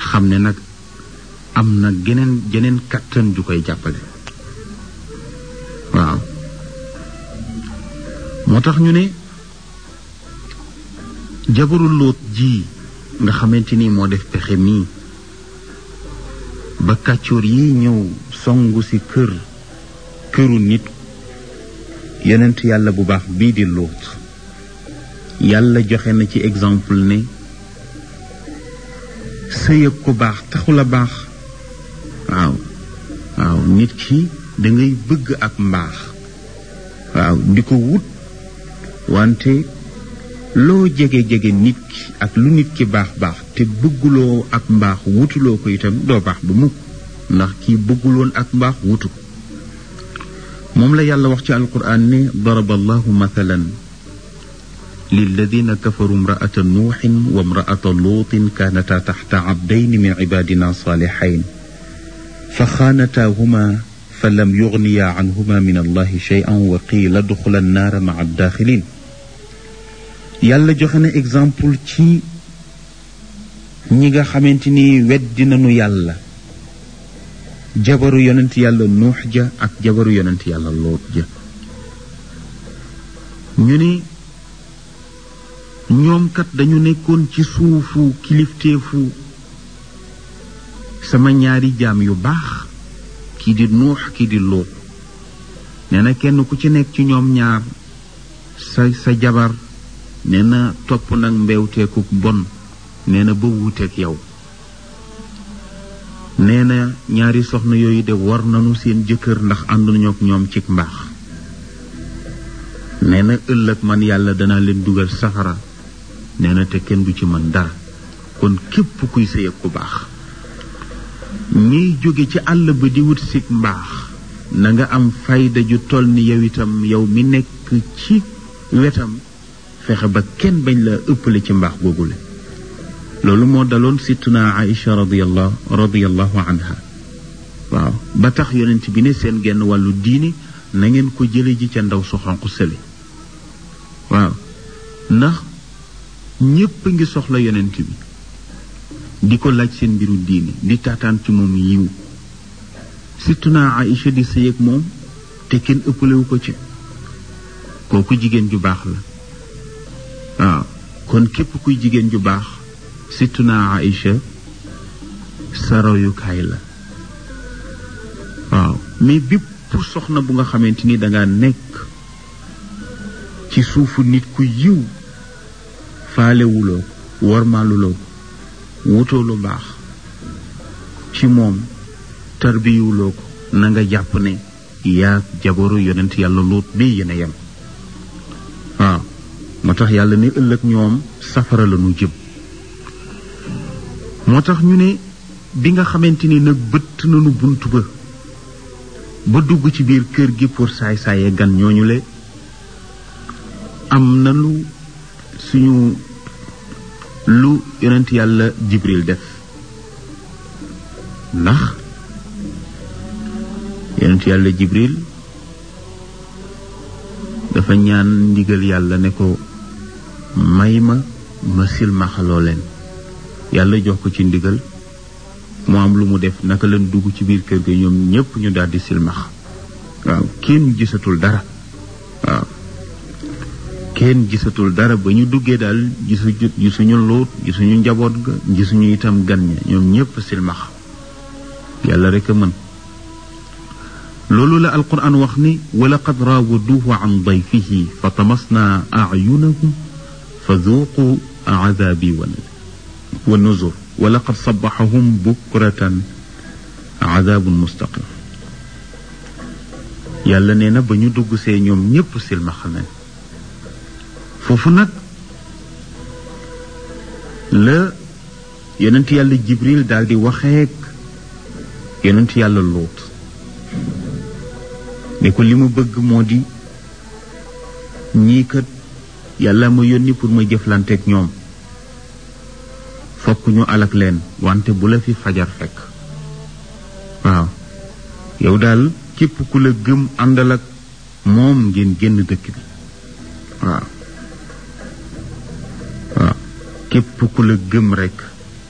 xam ne nag am na geneen geneen kattan ju koy jàppale waaw moo tax ñu ne jabaru lóot ji nga xamante ni moo def pexe mii ba kàccoor yi ñëw songu ci kër këru nit yonent yàlla bu baax bii di lóot yàlla joxe na ci exemple ne sëy ak ku baax taxul a baax waaw waaw nit ki dangay bëgg ak mbaax waaw di ko wut wante loo jege-jege nit ki ak lu nit ki baax baax te bëgguloo ak mbaax wutuloo ko itam doo baax ba mukk ndax kii bëgguloon ak mbaax wutu ko moom la yàlla wax ci alquran ne daraba allahu mathalan للذين كفروا امرأة نوح وامرأة لوط كانتا تحت عبدين من عبادنا صالحين فخانتاهما فلم يغنيا عنهما من الله شيئا وقيل ادخلا النار مع الداخلين yàlla joxe na exemple ci ñi nga xamante ni weddi nañu yàlla jabaru yonent yàlla nuux ja ak jabaru yonent yàlla loot ja ñu ni ñoom kat dañu nekkoon ci suufu kilifteefu sama ñaari jaam yu baax kii di nuux kii di lóot nee na kenn ku ci nekk ci ñoom ñaar sa sa jabar nee na topp nag mbewteeku bon nee na ba wuuteeg yow nee na ñaari soxna yooyu de war nañu seen jëkkër ndax ànduñu ak ñoom cig mbaax nee na ëllëg man yàlla danaa leen dugal safara nee na te kenn du ci mën dara kon képp kuy sëy ak ku baax ñiy jóge ci àll ba di wut sig mbaax na nga am fayda ju toll ni yow itam yow mi nekk ci wetam fexe ba kenn bañ la ëppale ci mbaax googule loolu moo daloon sittuna Aïcha radiyallahu radiyallahu anha waaw ba tax yonent bi ne seen genn wàllu diine na ngeen ko jële ji ca ndaw su xonq sële waaw ndax ñépp a ngi soxla yonent bi di ko laaj seen mbiru diine di taataan ci moom yiw sittuna Aïcha di sëy ak moom te kenn ëppalewu ko ci kooku jigéen ju baax la waaw kon képp kuy jigéen ju baax sittuna Aïcha sa royukaay la waaw mais bépp soxna bu nga xamante ni danga nekk ci suufu nit ku yiw faalewuloo wormaaluloo wutoo lu baax ci moom tarbiyuloo ko na nga jàpp ne yaa jabaru yonent yàlla luut bi yéen a yem waaw moo tax yàlla ne ëllëg ñoom safara la ñu jëm moo tax ñu ne bi nga xamante ni nag bëtt nañu bunt ba ba dugg ci biir kër gi pour saay-saaye gan ñooñu le am na lu suñu lu yonent yàlla jibril def ndax yonent yàlla jibril dafa ñaan ndigal yàlla ne ko may ma ma silmaxaloo leen yàlla jox ko ci ndigal mu am lu mu def naka leen dugg ci biir kër ga ñoom ñépp ñu daldi silmax waaw kenn gisatul dara waaw kenn gisatul dara ba ñu duggee daal gisu gisuñu luut gisuñu njaboot ga gisuñu itam gan ña ñoom ñépp silmax yàlla rek a mën loolu la alquran wax ni walaqad raawaduuhu an dayfihi fa tamasna ayunahum fa duuqu aadaabi wa nuzur walaqad sabaxahum bukratan aadaabun mustaqim yàlla nee na ba ñu dugg see ñoom ñépp silmaxa nañ foofu nag la yonent yàlla jibril daal di waxeek yonent yàlla luut ne ko li mu bëgg moo di ñii kat yàlla ma yónni pour ma jëflanteek ñoom fokk ñu alak leen wante bu la fi fajar fekk waaw yow daal képp ku la gëm àndal ak moom ngeen génn dëkk bi waaw waaw képp ku la gëm rekk